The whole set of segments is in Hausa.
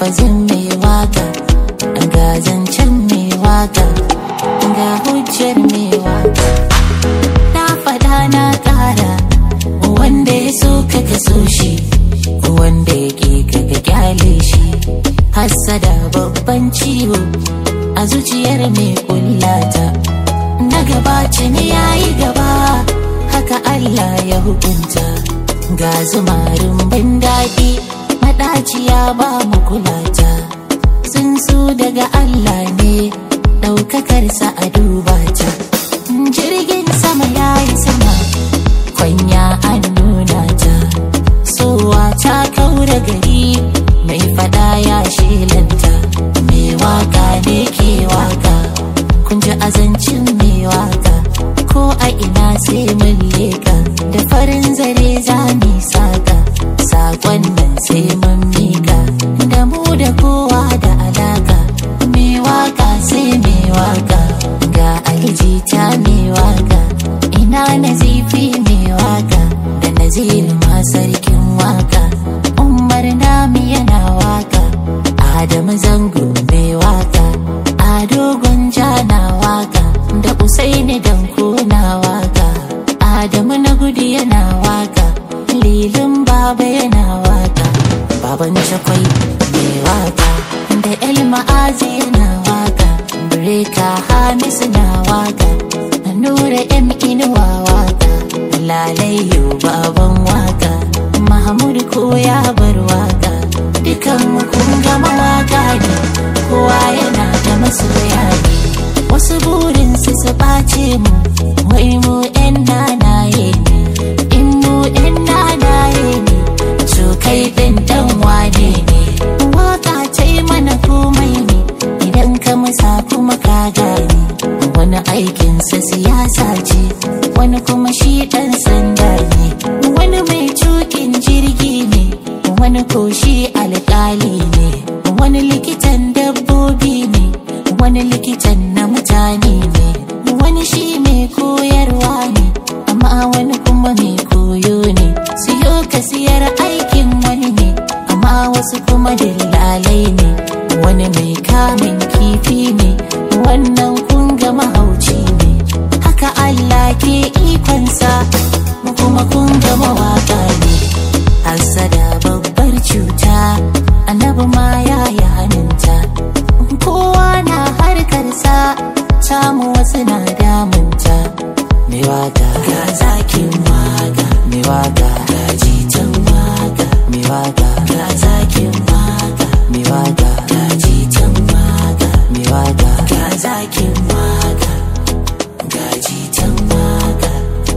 lafazin mai waka ga zancen mai waka ga hujjar mai waka na faɗa na ƙara wanda ya so ka ka so shi wanda ya ƙi ka ka kyale shi hassada babban ciwo a zuciyar mai kullata na gabaci ne ya yi gaba haka Allah ya hukunta ga zumarin ban daɗi maɗaciya ba mu kulata sun su daga Allah ne ɗaukakarsa a duba ta jirgin sama ya yi sama kwanya an nuna ta sowa ta kaura gari mai fada ya shelanta mai waka ne ke waka kun ji azancin mai waka ko a ina sai mun leka da farin zare za mu saka sakon nan sai mun mika da mu da kowa da alaka mai waka sai mai waka ga aljita mai waka ina nazifi mai waka da nazir ma sarkin waka umar nami yana waka adamu zango mai waka ado gonja na waka da usaini danko na waka adamu na gudu yana waka lilin baba yana waka baban shakwai mai waka da el ma'azi yana waka breka hamisu na waka nura m inuwa waka lalayu baban waka mahmud ko ya bar waka dukan mu kun gama waka ne kowa yana da masoya ne wasu burin su su ɓace mu wai mu yan nanaye ne in mu yan nanaye ne to kai ɗin dan wane ne waka ta yi mana komai ne idan ka musa kuma ka gane wani aikinsa siyasa ce wani kuma shi ɗan sanda ne wani mai tukin jirgi ne wani ko shi alƙali ne wani likitan dabbobi ne wani likitan na mutane ne wani shi mai koyarwa ne amma wani kuma mai koyo ne siyo ka siyar aikin wani ne amma wasu kuma dillalai ne wani mai kamun kifi ne wannan kun ga mahauci ne haka Allah ke ikonsa mu kuma kun ga mawaka ne hasada babbar cuta annabi ma ya yi hannunta kowa na harkarsa samu wasu na damunta mai waka ga zakin waka mai waka ga jitan waka mai waka ga zakin waka mai waka ga jitan waka mai waka ga zakin waka ga jitan waka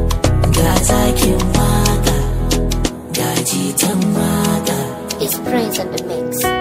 ga zakin waka ga jitan waka It's praise and the mix.